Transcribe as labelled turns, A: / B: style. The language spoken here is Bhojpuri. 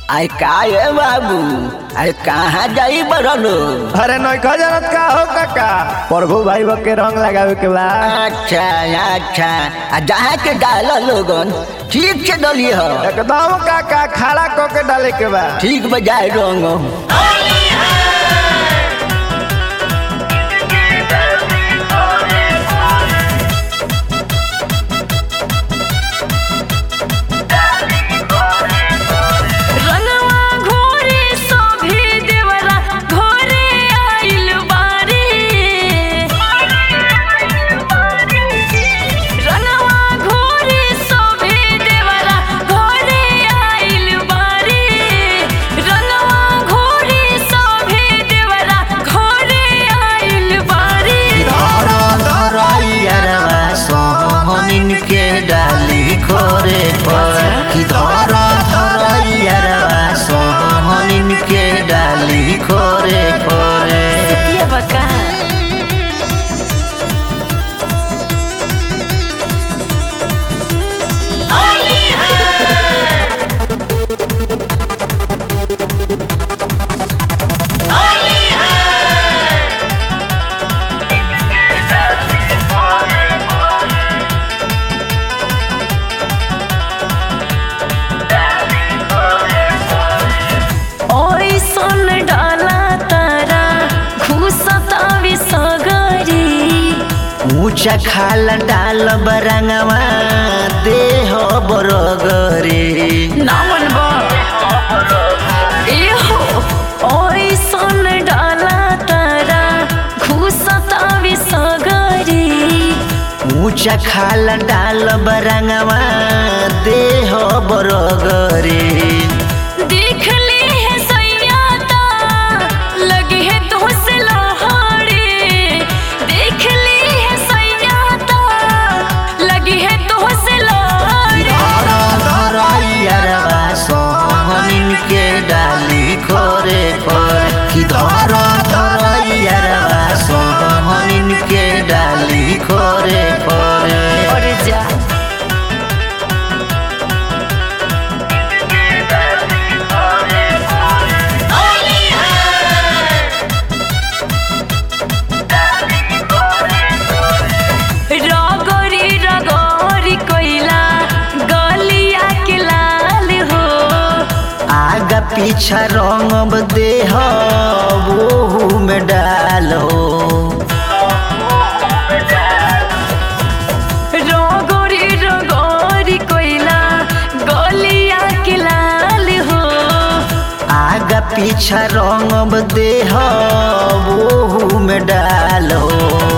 A: अरे का है बाबू अरे कहाँ जाई बरलो
B: अरे नौका जानत का हो काका प्रभु भाई बा के रंग लगावे के बा
A: अच्छा अच्छा आ जहाँ के डाल लोगन ठीक से डली हो
B: एकदम काका खड़ा क के डाले के बा
A: ठीक बजाय रंग
C: रंगवा घोरे सोभे देवरा घोरे आइल बारी रंगवा घोरे सोभे देवरा घोरे आइल बारी रंगवा घोरे सोभे देवरा घोरे आइल बारी
A: सोहनिन के डाली खोरे पर कि धर धरैया सोहनिन के डाली खोरे खोरे
C: सतिया बका ओइसन डाला तारा घुसता विसगरी
A: ऊंचा खाल डाल बरंगवा देह बरगरे
C: नामन बा एहो ओइसन डाला तारा घुसता विसगरी
A: ऊंचा खाल डाल बरंगवा देह बरगरे
C: देख ले है सैयाता लगे है तो से लहाड़े देख ले है सैयाता लगे है तो से लहाड़े
A: सोहनिन के डाली खोरे खोरे कि धर धरैया सोहनिन के डाली खोरे खोरे
C: और जा रगरी रगरी कोइला गलिया के लाल हो
A: आगा पीछा रंग देह वो में डालो
C: रगरी रगरी कोइला गलिया के लाल हो
A: आगा पीछा रंग देह वो में डालो